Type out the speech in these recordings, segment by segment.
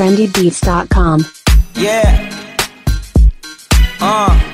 trendybeats.com. Yeah. Uh.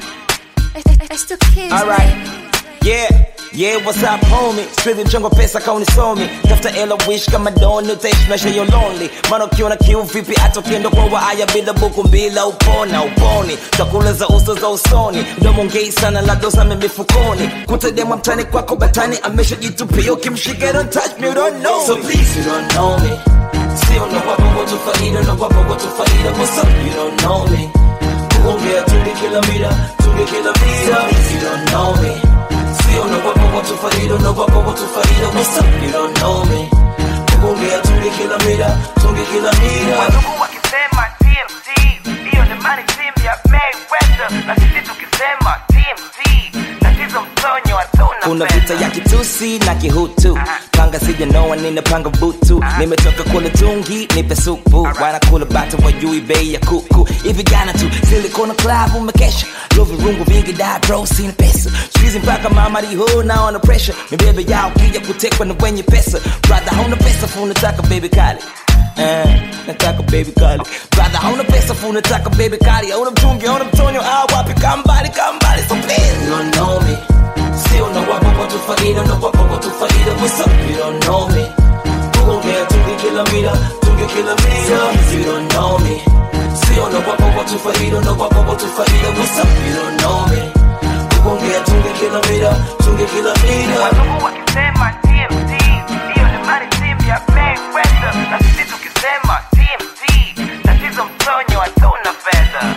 It's the kids. Alright. Yeah. Yeah, what's up homie? Straight mchongo pesa kauni somi tafuta ela wish kama doni utaishi maisha yo lonely maana ukiona kiu vipi hata ukienda kwa waaya bila buku mbila upona uponi chakula za uso za usoni mdomo ngei sana la dosa mifukoni kutadema mtani kwako batani ameshajitupia ukimshika don't touch me you don't know so please you don't know me sio na wapo watu faida na wapo watu faida what's up you don't know me kuongea tunge kila mira tunge kila mira you don't know me sio na wapo watu faida na wapo watu faida what's up you don't know me kuongea tunge kila mira tunge kila mira Wadugu wakisema TMZ hiyo ni mani timu ya Mayweather, na sisi tukisema TMZ tatizo mtonyo hatuna kuna fedha. vita ya kitusi na kihutu panga sijanoa ninapanga butu nimetoka kula tungi nipe supu wanakula bata wajui bei ya kuku hivi jana tu silikona club umekesha lo virungu vingi da bro sina pesa squeezing mpaka mama riho na on the pressure mibebe yao kija kutekwa na wenye pesa brother hauna pesa fu nataka baby kali Eh, nataka baby kali brother hauna pesa fu nataka baby kali hauna mtungi hauna mtonyo ah wapi kambali kambali so please you don't know me Still no wapo watu faida, no wapo watu faida What's up, you don't know me Kuongea tunge kila mira, tunge kila mira You don't know me Still no wapo watu faida, no wapo watu faida What's up, you don't know me Kuongea tunge kila mira, tunge kila mira Wadugu wakisema TMZ hiyo ni mani timu ya Mayweather, na sisi tukisema TMZ tatizo mtonyo hatuna fedha.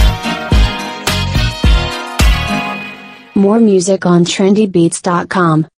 More music on trendybeats.com.